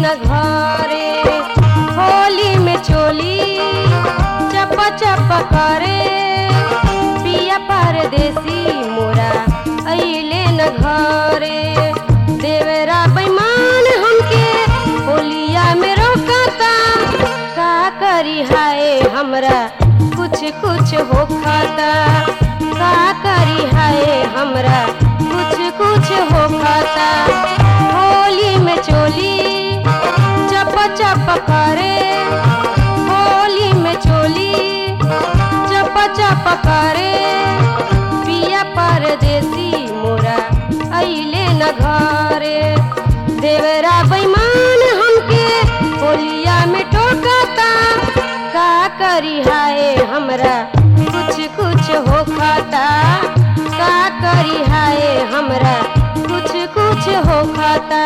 न घरे होली में चोली चप चप करे पिया परदेसी मोरा अइले न घरे देवरा बेईमान हमके होलिया में रोकता का करी हाय हमरा कुछ कुछ हो खाता का करी हाय हमरा कुछ कुछ हो खाता होली में चोली चप चप करे होली में चोली चप चप करे पिया परदेसी मोरा अइले न घरे देवरा बेईमान हमके होलिया में टोकता का करी हाय हमरा कुछ कुछ हो खाता का करी हाय हमरा कुछ कुछ हो खाता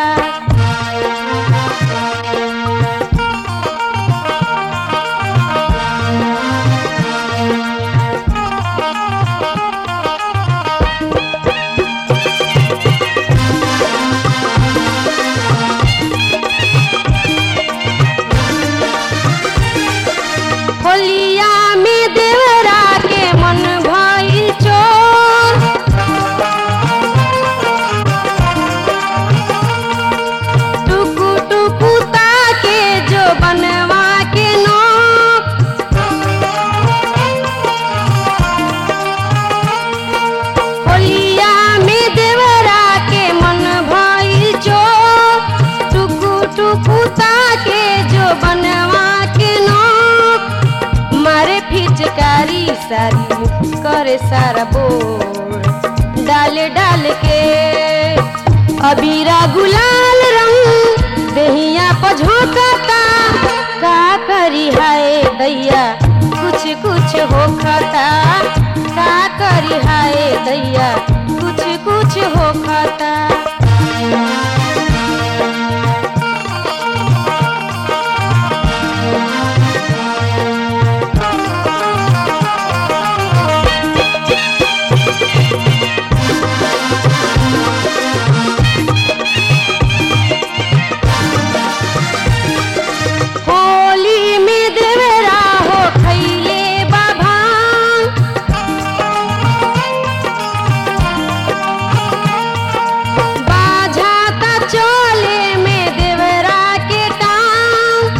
होलिया में देवरा के मन भइल चोर टुकु टुकु ताके जो बनवा के नोक होलिया में देवरा के मन भइल चोर टुकु टुकु ताके जो बनवा के नोक मारे फिचकारी सारी करे सारा बोर डाल डाल के अबीरा गुलाल रंग देहिया पझोकता का करी हाय दैया कुछ कुछ हो खाता का करी हाय दैया कुछ कुछ हो खाता होली में देवरा हो खैले बाबा बाझाता चोले में देवरा के टांग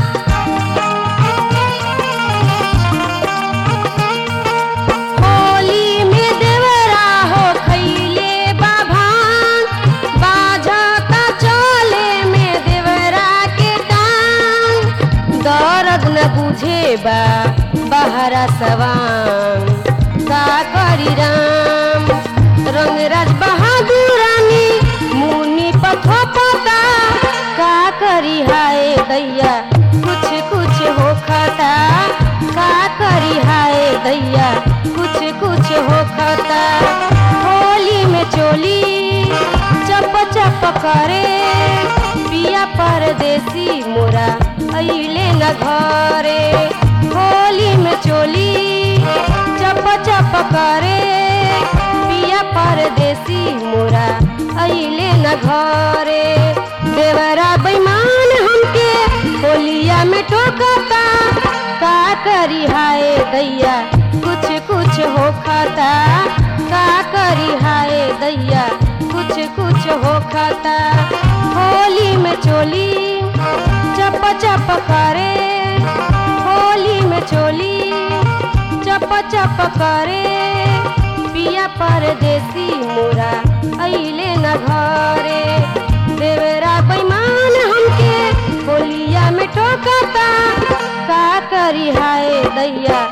होली में देवरा हो खैले बाबा बाझाता चोले में देवरा के टांग दर्द न बुझे बा बहरा सवान का करी राम रंगराज बहादुर रानी मुनि पथो पता का करी हाय दैया कुछ कुछ हो खाता का करी हाय दैया कुछ कुछ हो खाता होली में चोली चप चप करे पिया परदेसी मोरा अइले न घरे होली में चोली चप चप करे पिया परदेसी मोरा अइले न घरे देवरा बेईमान हमके होलिया में टोकता का करी हाय दैया कुछ कुछ हो खाता का करी हाय दैया कुछ कुछ हो खाता होली में चोली चप चप करे होली में चोली चप चप करे पिया परदेसी मोरा अइले न घरे देवरा बेईमान हमके होलिया में टोकता का करी हाय दैया